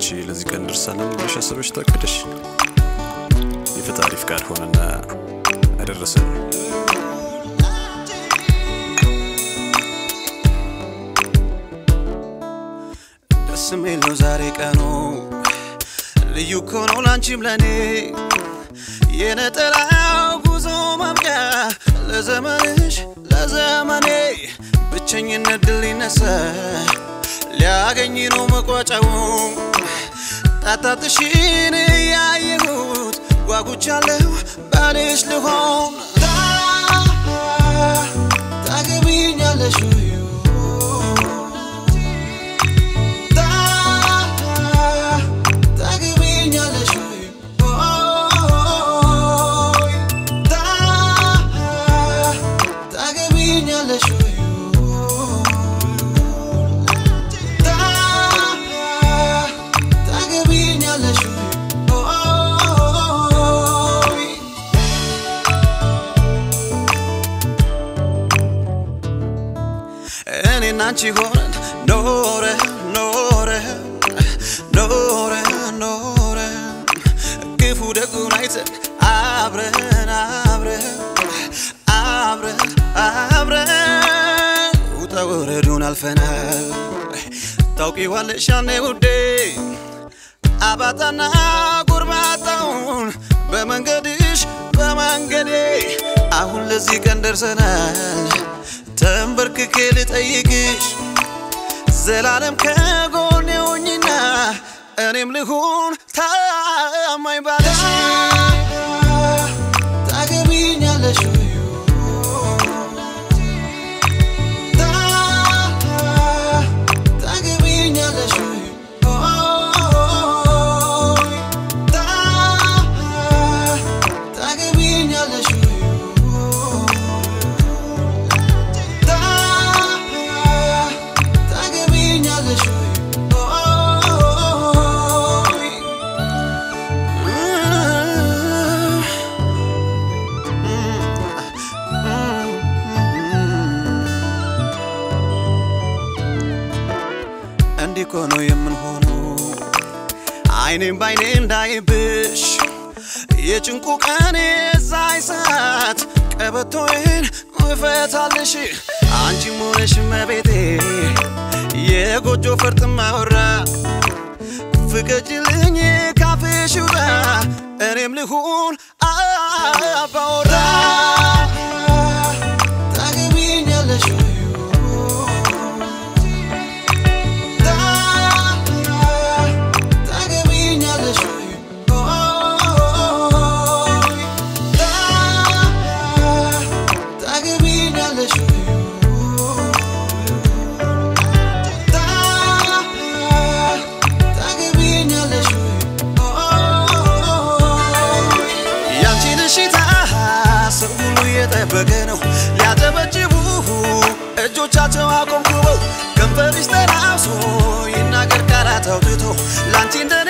ለዚህ ቀን ደርሳለን ብለሽ አስበሽ ታቅደሽ የፈጣሪ ፍቃድ ሆነና አደረሰን። ደስ የሚል ነው ዛሬ ቀኑ ልዩ እኮ ነው ላንቺም ለኔ የነጠላው ጉዞ ማብቂያ ለዘመንሽ ለዘመኔ ብቸኝነት ድል ሊነሳ ሊያገኝ ነው መቋጫው ጣጣትሽን ያየሁት ጓጉቻለሁ ባልሽ ልሆን ታ- ታገቢኛለሽ ወይ? ታ- ታገቢኛለሽ ወይ? ኦይ፣ ታ- ታገቢኛለሽ ወይ? ታ- ታገቢኛለሽ ወይ? ኦይ፣ እኔና አንቺ ሆነን ኖረ ኖረ ኖረ ኖረ ክፉ ደጉን አይተን አብረን አብረን አብረን አብረን ውጣ ወረዱን አልፈናል ታውቂዋለሽ ያኔ ውዴ አባጣና ጎርባጣውን በመንገድሽ በመንገዴ አሁን ለዚህ ቀን ደርሰናል ተንበርክኬ ልጠይቅሽ ዘላለም ከጎኔ ሆኝና እኔም ልሁን ታማኝ ባለሽ ታገቢኛለሽ ወይ? ታ- ታገቢኛለሽ ወይ? ኦይ፣ ታ- ታገቢኛለሽ ወይ? ታ- ታገቢኛለሽ ወይ? ኦይ፣ እንዲህ እኮ ነው የምንሆነው አይኔም ባይኔ እንዳይብሽ የጭንቁ ቀን የዛይ ሰዓት ቀበቶዬን እፈታልሽ አንቺም ሆነሽ መቤቴ የጎጆ ፈርጥ ማወራ ፍቀጅልኝ ካፍሽ ውጣ እኔም ልሁን አባወራ ታገቢኛለሽ ወይ? ታገቢኛለሽ ወይ? ኦይ፣ ታገቢኛለሽ ወይ? ታገቢኛለሽ ወይ? ኦይ፣ ያንቺን እሽታ ሰው ሁሉ እየጠበቀ ነው ሊያጨበጭቡ እጆቻቸው አቆምኩበው ከንፈርሽ ተላብሶ ይናገር ቃላት አውጥቶ ላንቺ እንደኔ